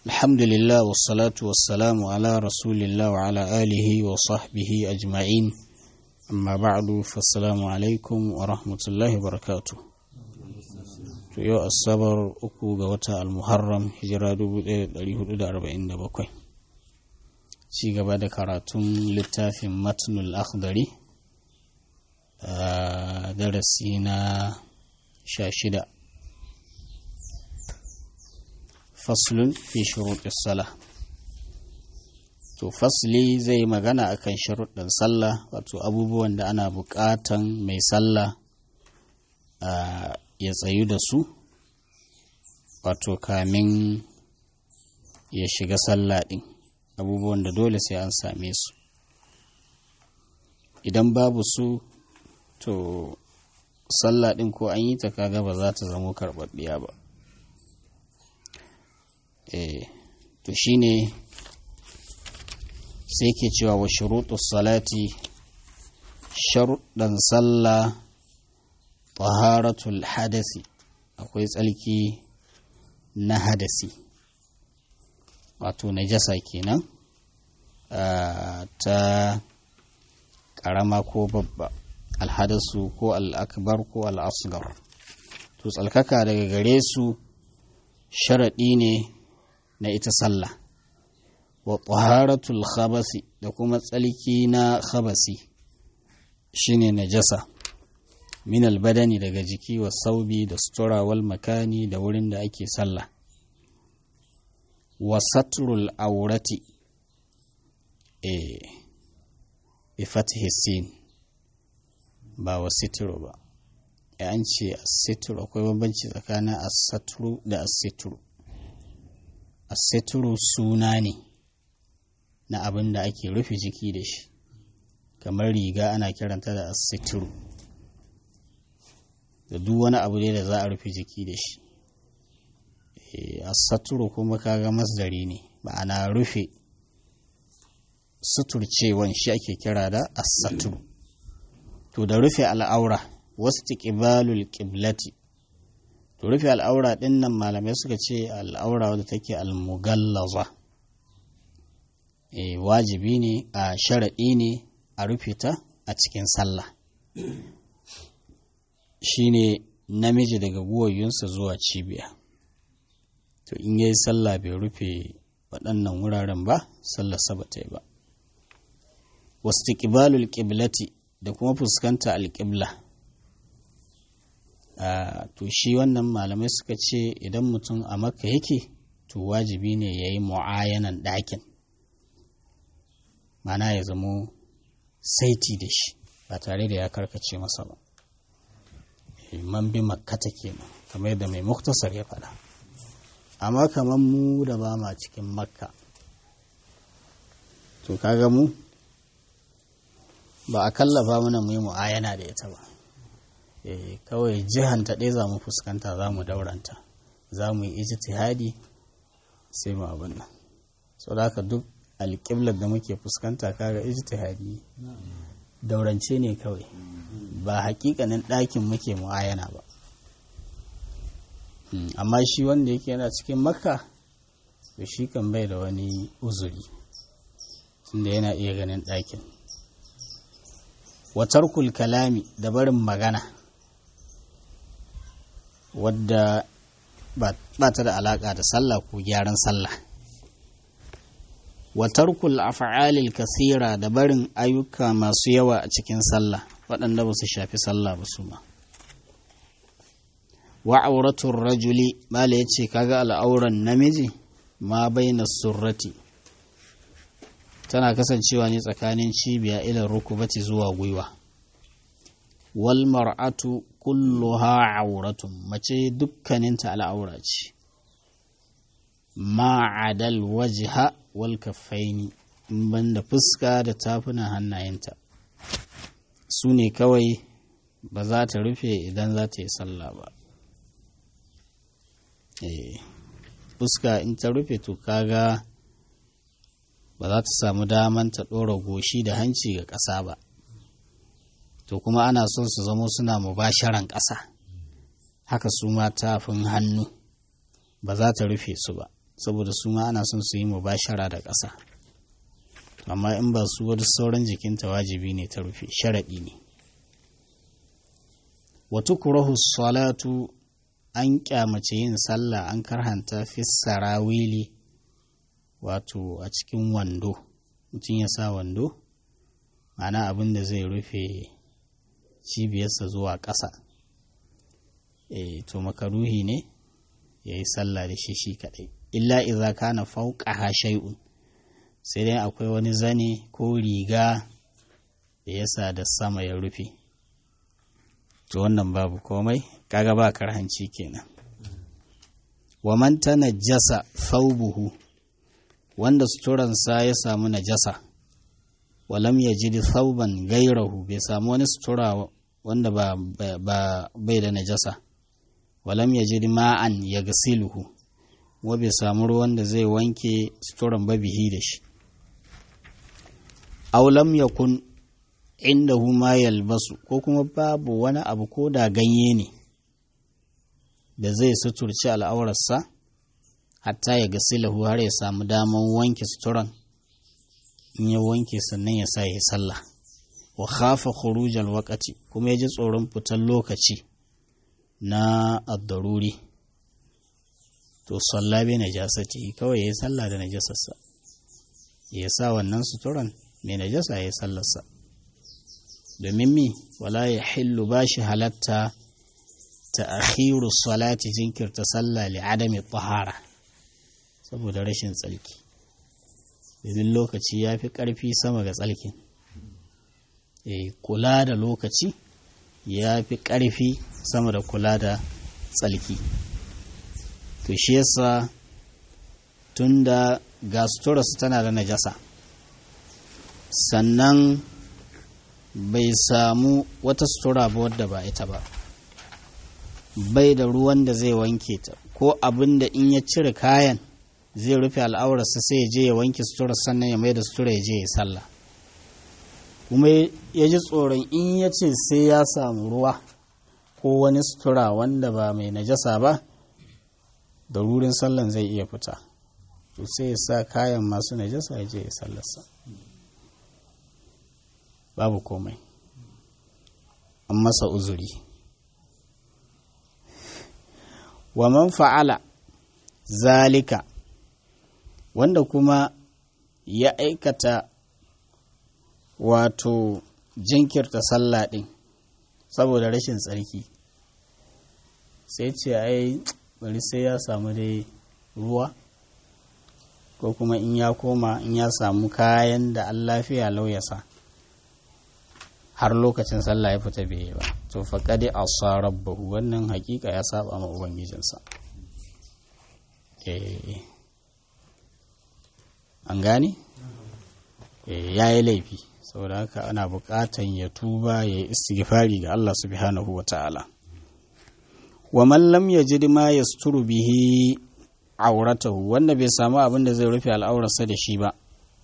الحمد لله والصلاة والسلام على رسول الله وعلى آله وصحبه أجمعين أما بعد فالسلام عليكم ورحمة الله وبركاته yau asabar uku ga wata almuharram hijira 1447 ci gaba da karatun littafin matnul akhdari a darasi na sha shida faslun fi shuruɗin sallah to fasli zai magana akan sharuɗin sallah wato abubuwan da ana buƙatan mai sallah ya tsayu da su wato kamin ya shiga sallah ɗin abubuwan da dole sai an same su idan babu su to sallah ɗin ko an yi ta kaga ba za ta zamo karɓaɓɓiya ba eh to shine sai ke cewa wa shuruɗus salati sharuɗan sallah taharatul hadasi akwai tsalki na hadasi wato najasa kenan ta ƙarama ko babba alhadasu ko al'akbar ko al'asgar to tsalkaka daga gare su sharaɗi ne na ita sallah wa taharatul khabasi da kuma tsalki na khabasi shine najasa min albadani daga jiki wa saubi da sutura wal makani da wurin da ake sallah wa satrul aurati e bi fatih sin ba wa sitru ba an ce asitru akwai bambanci tsakanin asatru da asitru asitru suna ne na abin da ake rufe jiki da shi kamar riga ana kiranta da asitru da duk wani abu ne da za a rufe jiki da shi asaturu kuma kaga masdari ne ma'ana rufe suturcewan shi ake kira da asaturu to da rufe al'aura wasu tiƙibalul ƙiblati to rufe al'aura ɗin nan malamai suka ce al'aura wadda take almugallaza e, wajibi ne a sharaɗi ne a rufe ta a cikin sallah shine namiji daga guwayyunsa zuwa cibiya to in yayi sallah bai rufe waɗannan wuraren ba sallar sa bata yi ba wastiqbalul qiblati da kuma fuskanta alƙibla to shi wannan malamai suka ce idan mutum a makka yake to wajibi ne ya yi mu'ayanan ɗakin mana ya zamo saiti da shi ba tare da ya karkace masa ba man bi makkata kenan kamar yadda mai muktasar ya faɗa amma kamar mu da ba ma cikin makka to kaga mu ba a kallafa mana mu yi mu'ayana da ita ba kawai jihan ta ɗaya za mu fuskanta za mu dauranta za mu yi ijtihadi sai mu abin nan sau da haka duk alƙiblar da muke fuskanta kaga ijtihadi daurance ne kawai ba hakikanin ɗakin muke mu'ayana ba amma shi wanda yake yana cikin makka to shi kan bai da wani uzuri tunda yana iya ganin ɗakin watarkul kalami da barin magana wadda ba ta da alaƙa da sallah ko gyaran sallah watarkul af'alil kasira da barin ayyuka masu yawa a cikin sallah waɗanda ba su shafi sallah ba su ma wa auratun rajuli mala ya ce kaga al'auran namiji ma baina surrati tana kasancewa ne tsakanin cibiya ilan rukubati zuwa gwiwa wal mar'atu kulluha auratun mace dukkaninta al'aura ce ma'adal wajha wal kaffaini in banda fuska da tafunan hannayenta su ne kawai ba za ta rufe idan za ta yi sallah ba fuska in ta rufe to kaga ba za ta samu daman ta ɗora goshi da hanci ga ƙasa ba to kuma ana son su zamo suna mubasharan ƙasa haka su ma tafin hannu ba za ta rufe su ba saboda su ma ana son su yi mubashara da ƙasa amma in ba su wani sauran jikinta wajibi ne ta rufe sharaɗi ne wata kurahu salatu an kyamace yin sallah an karhanta fi sarawili wato a cikin wando mutum ya sa wando ma'ana abin da zai rufe cibiyarsa zuwa ƙasa e, to makaruhi ne ya yi sallah da shi shi kaɗai illa iza kana fauƙaha shay'un sai dai akwai wani zane ko riga da yasa da sama ya rufe to wannan babu komai kaga ba karhanci kenan wa man tanajjasa thawbuhu wanda suturansa ya samu najasa walam yajid thawban gairahu bai samu wani sutura wanda ba, ba bai da najasa walam yajid ma'an yaghsiluhu wa bai samu ruwan da zai wanke suturan babihi da shi aw lam yakun indahu ma yalbasu ko kuma babu wani abu ko da ganye ne da zai suturci al'aurarsa hatta ya ga silahu har ya samu daman wanke suturan in ya wanke sannan ya sa ya sallah wa khafa khurujal waqati kuma ya ji tsoron fitar lokaci na addaruri to salla bi najasati kawai ya sallah da najasarsa ya sa wannan suturan mai najasa ya sallarsa domin mi wala ya hillu ba shi halatta ta akhiru salati jinkirta sallah li adami tahara saboda rashin tsalki domin lokaci ya fi ƙarfi sama ga tsalkin kula da lokaci ya fi ƙarfi sama da kula da tsalki to shi yasa tun da ga suturarsu tana da najasa sannan bai samu wata sutura ba wadda ba ita ba bai da ruwan da zai wanke ta ko abin da in ya cire kayan zai rufe al'aurarsa sai ya je ya wanke sutura sannan ya mai da sutura ya je ya sallah kuma ya ji tsoron in ya ce sai ya samu ruwa ko wani sutura wanda ba mai najasa ba da rurin sallan zai iya fita to sai ya sa kayan masu najasa ya je ya sallarsa babu komai an masa uzuri wa man fa'ala zalika wanda kuma ya aikata wato jinkirta sallah ɗin saboda rashin tsarki sai ce ai bari sai ya samu dai ruwa ko kuma in ya koma in ya samu kayan da an lafiya lauyasa har lokacin sallah ya fita bai ba to faƙaɗe a rabbahu wannan hakika ya saba ma ubangijinsa an gane ya yi laifi saboda haka ana buƙatan ya tuba ya yi istighfari ga Allah subhanahu wa ta'ala wa man lam yajid ma yasturu bihi auratahu wanda bai samu abin da zai rufe al'aurarsa da shi ba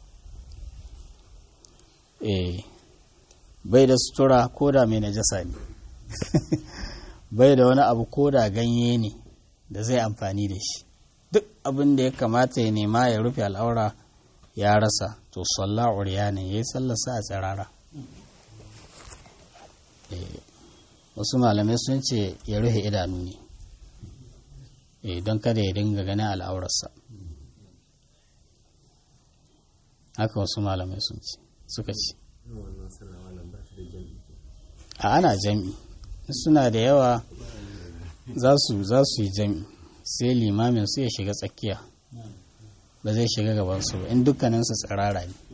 eh bai da sutura ko da mai najasa ne bai da wani abu ko da ganye ne da zai amfani da shi duk abin da ya kamata ya nema ya rufe al'aura ya rasa to salla ne ya yi sallarsa a tsirara wasu malamai sun ce ya rufe idanu ne don kada ya dinga ganin al'aurarsa haka wasu malamai sun ce suka ce a ana jam'i suna da yawa za su yi jam'i sai limamin su ya shiga tsakiya ba zai shiga gabansu ba in dukkaninsu tsirara ne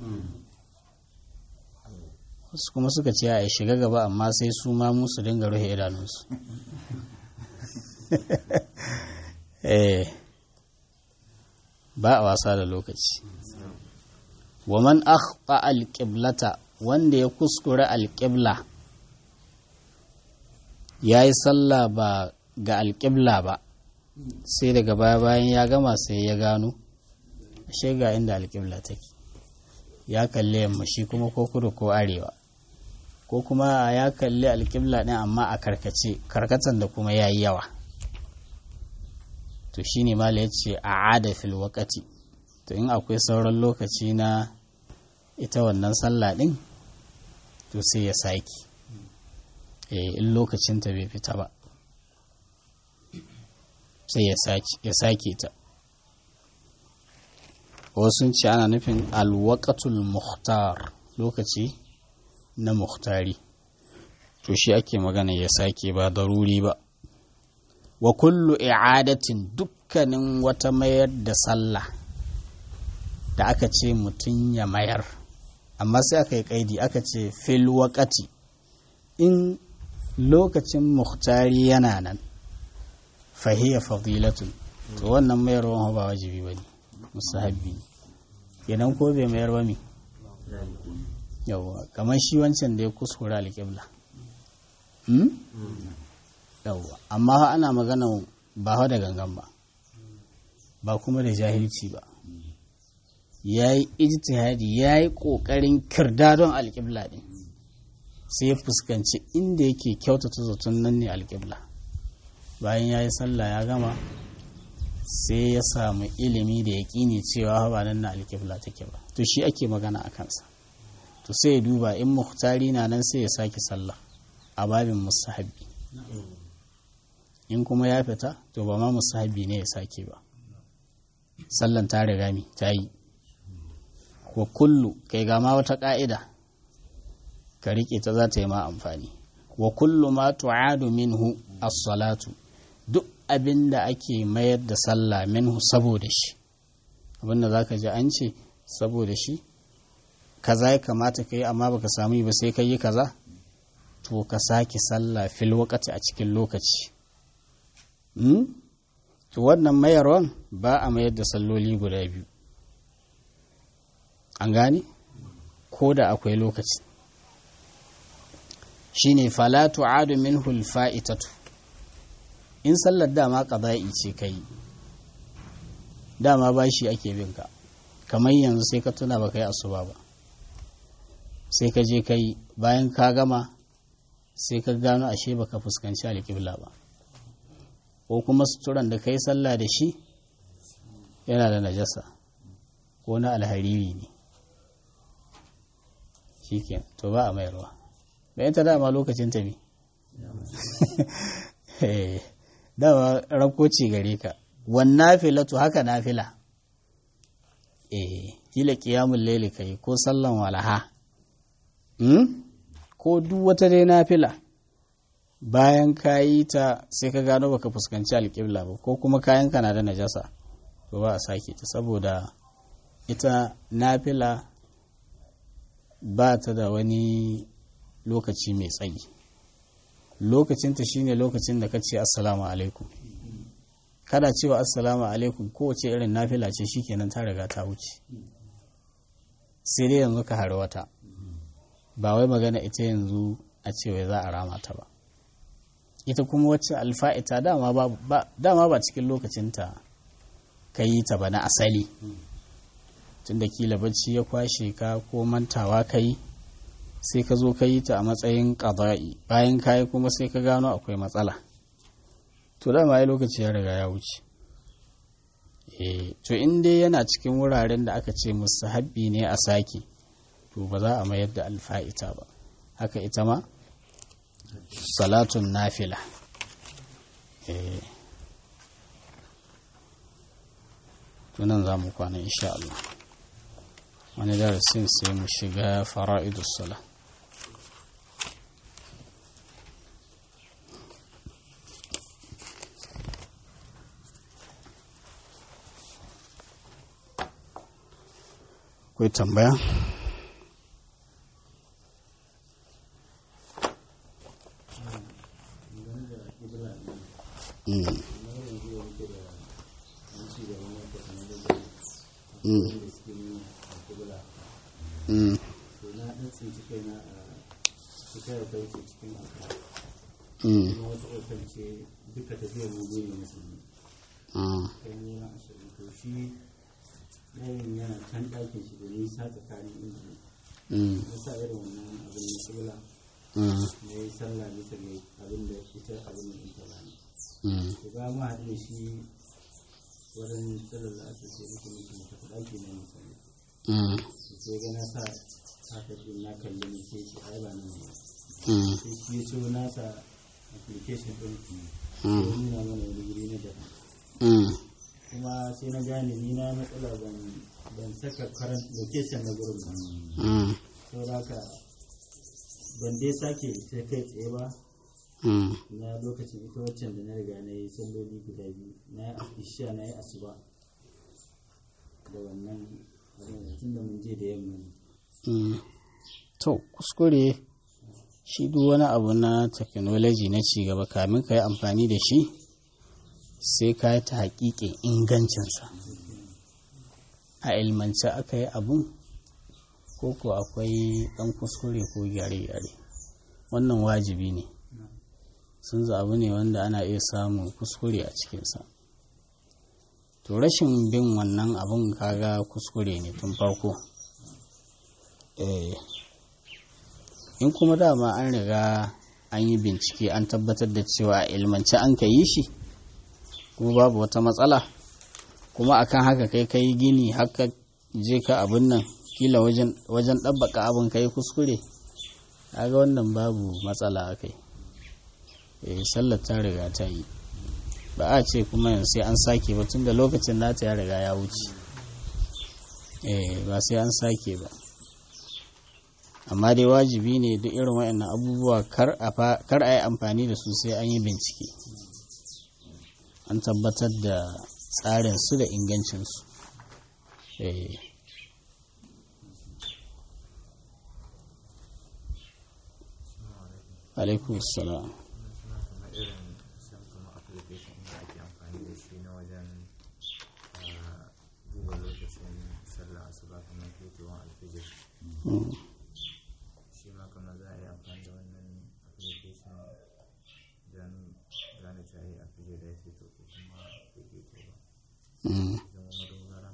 wasu kuma suka ce a shiga gaba amma sai su ma musu dinga rufe idanunsu ba a wasa da lokaci wa man akhta alqiblata wanda ya kuskure alqibla yayi sallah ba ga alqibla ba sai daga baya bayan ya gama sai ya gano ashe ga inda alqibla take ya kalle yamma shi kuma ko kudu ko arewa ko kuma ya kalli alqibla din amma a karkace karkatan da kuma yayi yawa to to shine mala ya ce a ada fil wakati to in akwai sauran lokaci na ita wannan sallah din to sai ya sake in lokacinta bai fita ba sai ya sake ta wasu ce ana nufin alwakatul muhtar lokaci na muhtari to shi ake magana ya sake ba daruri ba wa kullu i'adatin dukkanin wata mayar da sallah da aka ce mutum ya mayar amma sai aka yi kaidi aka ce fil wakati in lokacin muhtari yana nan fahiyya fadilatun to wannan mayarwan ba wajibi ba ne musahabbi kenan ko bai mayar ba mi yawwa kamar shi wancan da ya kuskura alƙibla yawwa amma ana magana ba da gangan ba ba kuma da jahilci ba ya yi ijtihadi ya yi ƙoƙarin kirdadon alƙibla ɗin sai ya fuskanci inda yake kyautata zaton nan ne alƙibla bayan ya yi sallah ya gama sai ya samu ilimi da ya ƙini cewa ba nan na alƙibla take ba to shi ake magana a kansa to sai ya duba in muhtari na nan sai ya sake sallah a babin musahabi in kuma ya fita to ba ma musahabi ne ya sake ba sallan ta riga mi ta yi wa kullu kai ga ma wata ƙa'ida ka riƙe ta za ta yi ma amfani wa kullu ma tu'adu minhu as-salatu duk abin da ake mayar da sallah minhu saboda shi abinda za ka ji an ce saboda shi kaza ya kamata ka yi amma baka samu yi ba sai ka yi kaza to ka sake sallah fil wakati a cikin lokaci to wannan mayarwan ba a mayar da salloli guda biyu an gane ko da akwai lokaci shine fala tu'adu minhu al-fa'itatu in sallar dama qada'i ce kai dama bashi ake bin ka kamar yanzu sai ka tuna baka yi asuba ba sai ka je kai bayan ka gama sai ka gano ashe baka fuskanci alƙibla ba ko kuma suturan da kai sallah da shi yana da najasa ko na alhariri ne shikenan to ba a mayarwa bayan ta dama lokacin ta bi dama rakoci gare ka wannan filatu haka nafila eh kila kiyamun laili kai ko sallan walaha ko duk wata dai nafila bayan ka yi ta sai ka gano baka fuskanci alƙibla ba ko kuma kayan ka na da najasa to ba a sake ta saboda ita nafila ba ta da wani lokaci mai tsayi lokacinta shine lokacin da ka ce assalamu alaikum kada cewa assalamu alaikum kowace irin nafila ce shikenan ta riga ta wuce sai dai yanzu ka hari wata ba wai magana ita yanzu a cewa za a rama ta ba ita kuma wacce alfa'ita dama ba cikin lokacinta ka yi ta ba na asali tunda kila bacci ya kwashe ka ko mantawa ka yi sai ka zo ka yi ta a matsayin ƙaza'i bayan ka yi kuma sai ka gano akwai matsala to dama ya lokaci ya riga ya wuce to in dai yana cikin wuraren da aka ce musu habbi ne a sake to ba za a mayar da alfa'ita ba haka ita ma salatun nafila tunan za mu kwana insha Allah wani darasin sai mu shiga fara'idus sala akwai tambaya Mm. Mm. Mm. Mm. duka tafiyar mu ne musulmi Ah. kai ne na ashirin to shi yayin yana can ɗakin shi da nisa tsakanin inji Mm. ya sa irin wannan abin na kibla Mm. ya yi sallah bisa ga abin da ita abin da ita ba ne Mm. to ga mu haɗu da shi wurin tsirar da aka ce nake nake na tafi ɗaki na misali mm, sai ga na sa haka din na kalli ne sai ce ai ba nan ne mm, sai shi ya so nasa application ɗin mm, ya nuna mana wani guri na daban mm, kuma sai na gane ni na matsala ban ban saka current location na gurin ba mm, saboda haka ban dai sake sai kai tsaye ba mm. na lokacin ita waccan da na riga na yi salloli guda biyu na yi isha na yi asuba da wannan tun da mun je da yamma ne Mm. To, kuskure shi duk wani abu na technology na cigaba kamin ka yi amfani da shi sai ka yi ta haƙiƙin ingancinsa. A ilmance aka yi abun ko ko akwai ɗan kuskure ko gyare-gyare. Wannan wajibi ne. Sun abu ne wanda ana iya samun kuskure a cikinsa. To, rashin bin wannan abun kaga kuskure ne tun farko. Eh, in kuma dama an riga an yi bincike an tabbatar da cewa a ilmance an ka yi shi kuma babu wata matsala kuma akan haka kai kai gini haka je ka abin nan kila wajen wajen ɗabbaka abin kai kuskure kaga wannan babu matsala a kai eh sallar ta riga ta yi ba a ce kuma yanzu sai an sake ba tunda lokacin nata ya riga ya wuce eh ba sai an sake ba amma dai wajibi ne duk irin waɗannan abubuwa kar a yi amfani da su sai an yi bincike an tabbatar da tsarinsu da ingancinsu alaikun salam irin san kuma application da ake amfani da shi na wajen duba lokacin sallah asuba kamar fitowar alfijir shi ma kamar za a yi amfani da wannan application don gane ta yi alfijir da ya fito ko kuma bai fito ba zama madogara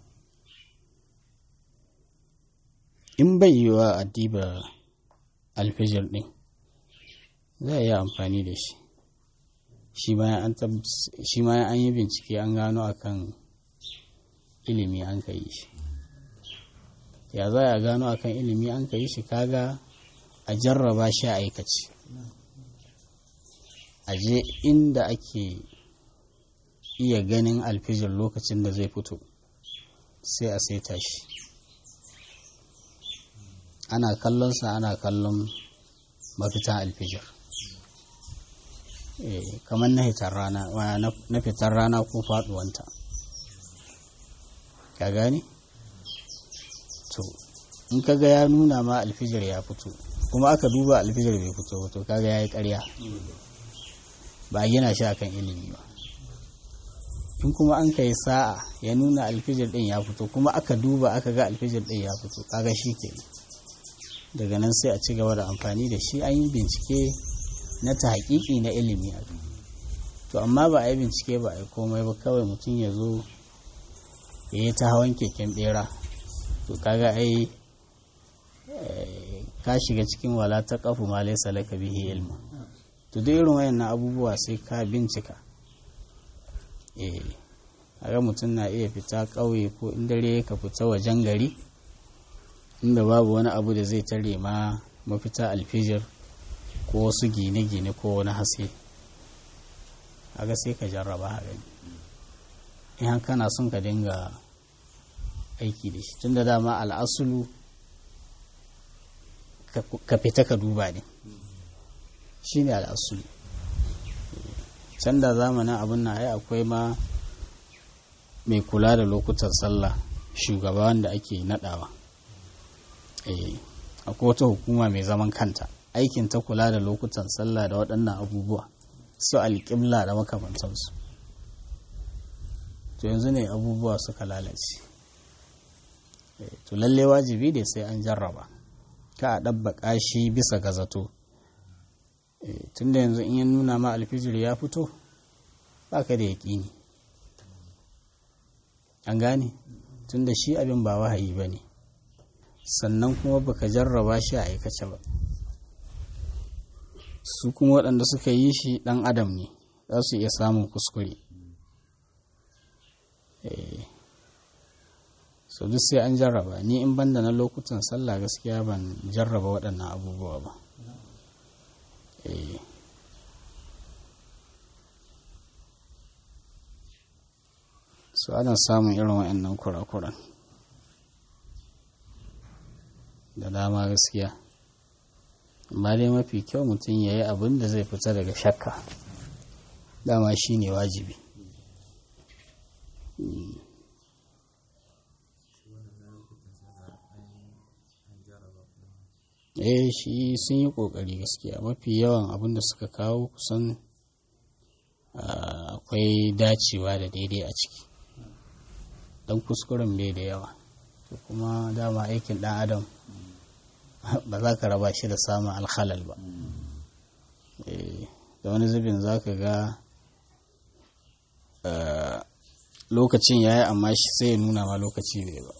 in bai yiwa a diba alfijir ɗin za a yi amfani da shi shi bayan an yi bincike an gano akan ilimi an ka yi shi ya za a gano akan ilimi an ka yi shi kaga a jarraba shi a aikace a je inda ake iya ganin alfijir lokacin da zai fito sai a saita shi ana kallonsa ana kallon mafitan alfijir kamar na fitar rana na fitar rana ko faduwanta ka gani to in kaga ya nuna ma alfijir ya fito kuma aka duba alfijir bai fito to kaga ya yi karya ba a gina shi akan ilimi ba in kuma an kai sa'a ya nuna alfijir din ya fito kuma aka duba aka ga alfijir din ya fito kaga shi ke daga nan sai a ci gaba da amfani da shi an yi bincike na ta hakiki na ilimi a to amma ba a yi bincike ba a yi komai ba kawai mutum ya zo ya yi ta hawan keken bera to kaga ai ka shiga cikin wala ta kafu ma laisa laka bihi ilmu to duk irin wayannan abubuwa sai ka bincika eh ga mutum na iya fita ƙauye ko in dare ka fita wajen gari inda babu wani abu da zai tare ma mafita alfijir ko wasu gine-gine ko wani haske aga sai ka jarraba a gani in kana son ka dinga aiki da shi tunda dama al'asulu ka fita ka duba ne shi ne al'asulu can da zamanin abin na ai akwai ma mai kula da lokutan sallah shugaba wanda ake nadawa akwai wata hukuma mai zaman kanta aikin ta kula da lokutan sallah da waɗannan abubuwa su alƙibla da makamantansu to yanzu ne abubuwa suka lalace to lalle wajibi ne sai an jarraba ka a ɗabbaƙa shi bisa ga zato tunda yanzu in ya nuna ma alfijir ya fito ba ka da yaƙini an gane tunda shi abin ba wahayi ba ne sannan kuma baka jarraba shi a aikace ba su kuma waɗanda suka yi shi ɗan adam ne za su iya samun kuskure eh so duk sai an jarraba ni in banda na lokutan sallah gaskiya ban jarraba waɗannan abubuwa ba eh su ana samun irin waɗannan kurakuran da dama gaskiya amma dai mafi kyau mutum ya yi abin da zai fita daga shakka dama shi ne wajibi eh shi sun yi ƙoƙari gaskiya mafi yawan abin da suka kawo kusan akwai dacewa da daidai a ciki don kuskuren bai da yawa to kuma dama aikin ɗan adam ba za ka raba shi da samun alhalal ba da wani zubin za ka ga lokacin ya yi amma shi sai ya nuna ma lokaci bai ba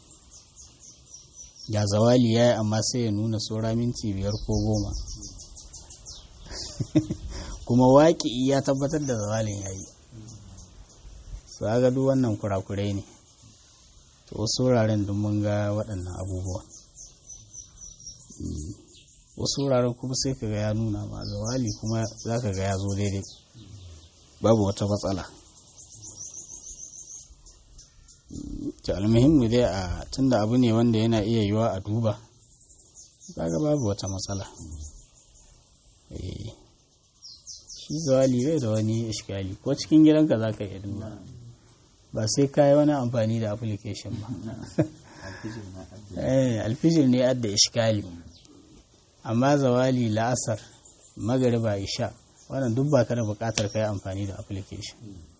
ga zawali ya yi amma sai ya nuna saura minti biyar ko goma kuma waƙi ya tabbatar da zawalin ya yi su ga duk wannan kurakurai ne to wasu wuraren duk mun ga waɗannan abubuwa wasu wuraren kuma sai ka ga ya nuna ma zawali kuma za ka ga ya zo daidai babu wata matsala ta almuhimmi dai a tunda abu ne wanda yana iya yiwa a duba kaga babu wata matsala shi zawali bai da wani ishkali ko cikin gidanka za ka iya duba ba sai ka yi wani amfani da application ba alfijir ne adda ishkali amma zawali la'asar magariba isha wannan duk ba ka da bukatar ka yi amfani da application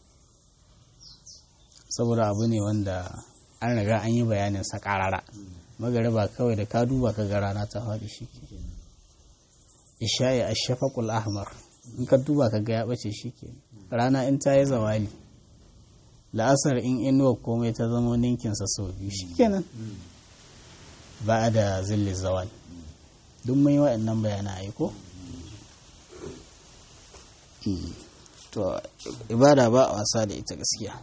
saboda abu ne wanda an riga an yi bayanin sa karara magariba kawai da ka duba ka ga rana ta faɗi shi ke isha'i a shafakul ahmar in ka duba ka ga ya ɓace shi ke rana in ta yi zawali la'asar in inuwa komai ta zama ninkinsa sau biyu shi kenan ba da zilli zawal duk mai waɗannan bayanan aiko to ibada ba a wasa da ita gaskiya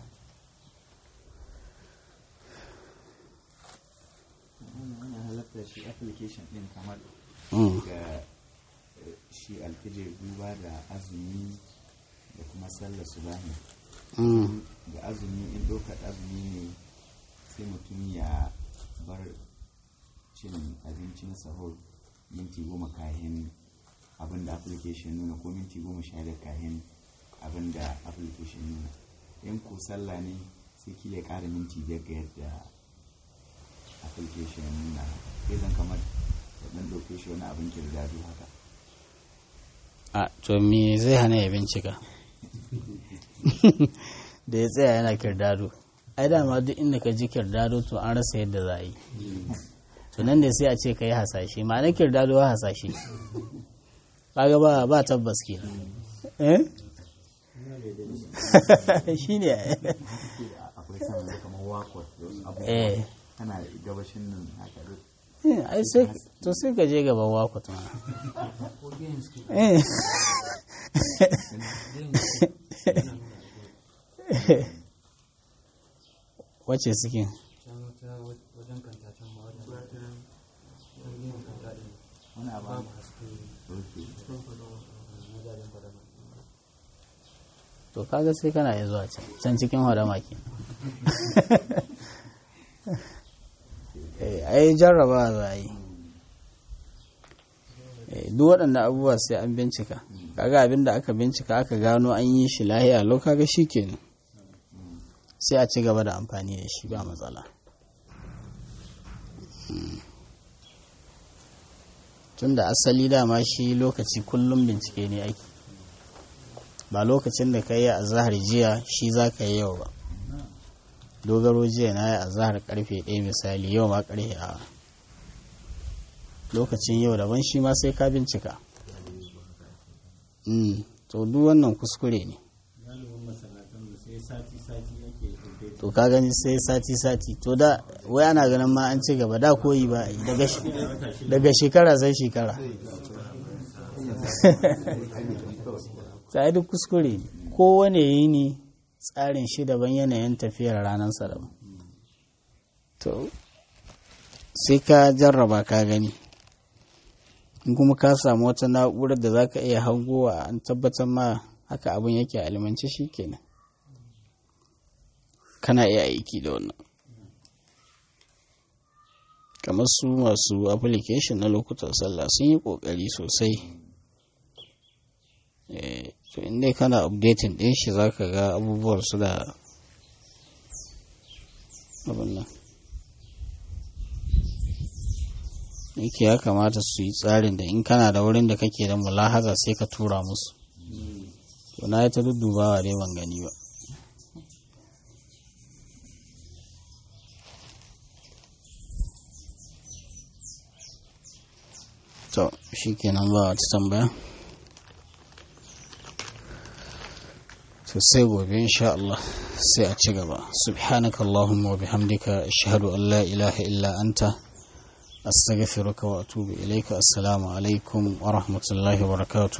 halatta shi application din kamar ga shi alfijir duba da azumi da kuma sallar subahi ga azumi in dokar azumi ne sai mutum ya bar cin abincin sahur minti goma kayan abin da application nuna ko minti goma sha da kayan abin da application nuna in ko sallah ne sai kila ya ƙara minti biyar ga yadda application nuna sai zan kamar da ɗan ɗauke shi wani abin kirdado haka a to me zai hana ya bincika da ya tsaya yana kirdado ai dama duk inda ka ji kirdado to an rasa yadda za a yi to nan da sai a ce ka yi hasashe ma'anar kirdado wa hasashe kaga ba ba tabbas ke eh shi ne akwai sama kamar wakot eh kana gabashin nan haka duk ai sai to sai ka je gaban wakot ma eh wace suke wani abu to kaga sai kana iya zuwa can can cikin hadama ke ai jarraba za a yi duk waɗanda abubuwa sai an bincika kaga abin da aka bincika aka gano an yi shi lahiya lau kaga shi kenan sai a ci gaba da amfani da shi ba matsala tun da asali dama shi lokaci kullum bincike ne ake ba lokacin da ka yi a zahar jiya shi za ka yi yau ba dogaro jiya na yi a zahar karfe ɗaya misali yau ma karfe a lokacin yau daban shi ma sai ka bincika to duk wannan kuskure ne to ka gani sai sati-sati to da wai ana ganin ma an ci gaba da koyi ba daga shekara sai shekara ta duk kuskure ne kowane yi ne tsarin shi daban yanayin tafiyar ranarsa daban to sai ka jarraba ka gani in kuma ka samu wata na'urar da za ka iya hangowa an tabbatar ma haka abin yake a ilimance shi kenan kana iya aiki da wannan kamar su masu application na lokutan sallah sun yi kokari sosai to inda kana updating din shi za ka ga abubuwan su da abin nan yake ya kamata su yi tsarin da in kana da wurin da kake da mulahaza sai ka tura musu to na yi ta duddubawa dai ban gani ba to shi kenan ba wata tambaya to sai gobe insha Allah sai a ci gaba subhanaka allahumma wa bihamdika ashhadu an la ilaha illa anta astaghfiruka wa atubu ilayka assalamu alaikum wa rahmatullahi wa barakatuh